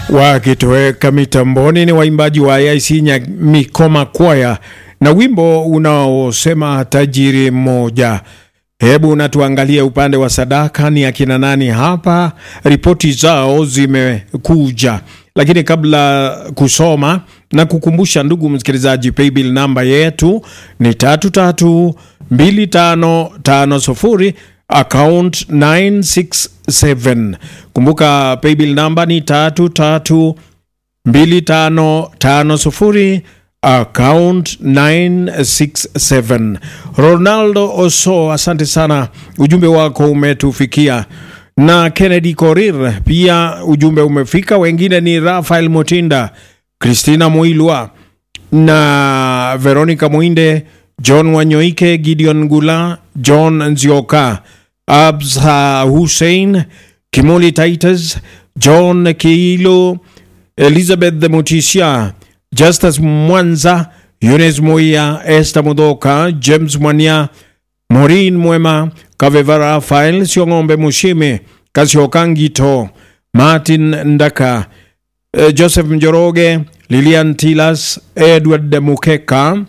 wakitoweka mitamboni ni waimbaji wa AIC Nyamikoma Kwaya na wimbo unaosema tajiri mmoja. Hebu na tuangalie upande wa sadaka, ni akina nani hapa? Ripoti zao zimekuja, lakini kabla kusoma na kukumbusha, ndugu msikilizaji, paybill namba yetu ni tatu tatu mbili tano tano sufuri account 967. Kumbuka paybill namba ni tatu tatu mbili tano tano sufuri account 967. Ronaldo Oso, asante sana, ujumbe wako umetufikia. Na Kennedy Korir pia ujumbe umefika. Wengine ni Rafael Motinda, Christina Muilwa na Veronica Mwinde, John Wanyoike, Gideon Gula, John Nzioka, Absa Hussein, Kimoli Titus, John Kiilo, Elizabeth Mutisia, Justus Mwanza, Yunes Moya, Esther Mudoka, James Mwania, Maureen Mwema, Kaveva Rafael, Siong'ombe Mushime, Kasiokangito, Martin Ndaka, eh, Joseph Njoroge, Lilian Tilas, Edward Mukeka,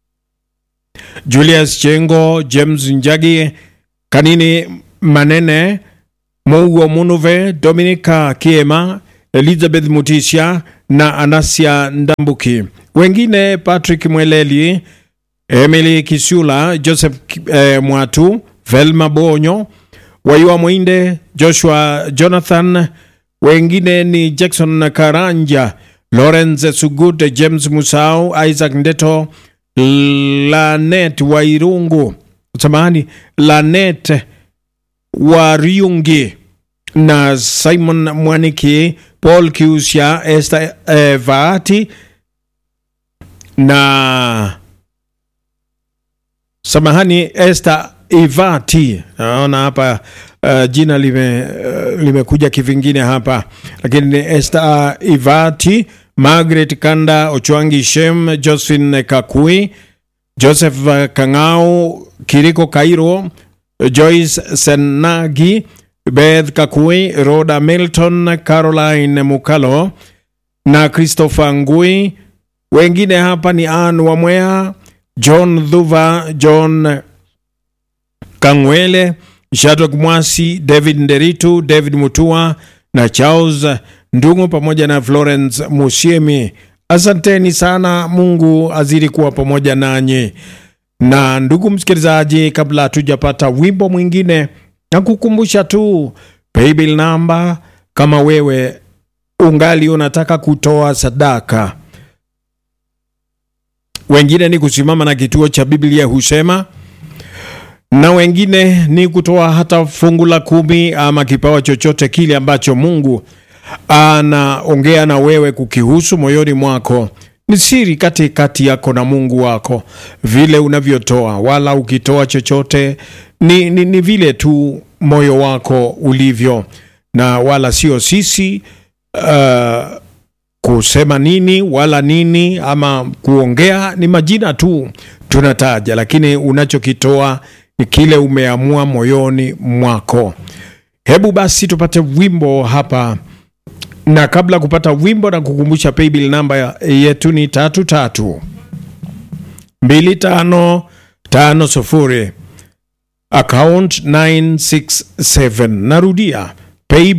Julius Chengo, James Njagi, Kanini Manene, Mougo Munuve, Dominica Kiema, Elizabeth Mutisha na Anasia Ndambuki. Wengine Patrick Mweleli, Emily Kisula, Joseph eh, Mwatu, Velma Bonyo, Wayua Mwinde, Joshua Jonathan. Wengine ni Jackson Karanja, Lawrence Sugut, James Musau, Isaac Ndeto, Lanet Wairungu, samahani, Lanet Wariungi na Simon Mwaniki, Paul Kiusya, Esther eh, Vaati na samahani, Esther Ivati. Naona hapa uh, jina lime uh, limekuja kivingine hapa, lakini ni Esther Ivati, Margaret Kanda, Ochwangi Shem, Josephine Kakui, Joseph Kang'au, Kiriko Kairo, Joyce Senagi, Beth Kakui, Rhoda Milton, Caroline Mukalo na Christopher Ngui. Wengine hapa ni Ann Wamwea, John Dhuva, John Kangwele, Shadrack Mwasi, David Nderitu, David Mutua na Charles Ndungu pamoja na Florence Musiemi. Asanteni sana, Mungu azidi kuwa pamoja nanyi. Na ndugu msikilizaji, kabla hatujapata wimbo mwingine, na kukumbusha tu paybill namba, kama wewe ungali unataka kutoa sadaka. Wengine ni kusimama na kituo cha Biblia husema, na wengine ni kutoa hata fungu la kumi ama kipawa chochote kile ambacho Mungu anaongea na wewe kukihusu moyoni mwako. Ni siri kati kati yako na Mungu wako, vile unavyotoa. Wala ukitoa chochote ni, ni, ni vile tu moyo wako ulivyo, na wala sio sisi uh, kusema nini wala nini ama kuongea, ni majina tu tunataja, lakini unachokitoa ni kile umeamua moyoni mwako. Hebu basi tupate wimbo hapa na kabla kupata wimbo na kukumbusha paybill namba yetu ni tatu tatu mbili tano tano sufuri account 967 narudia paybill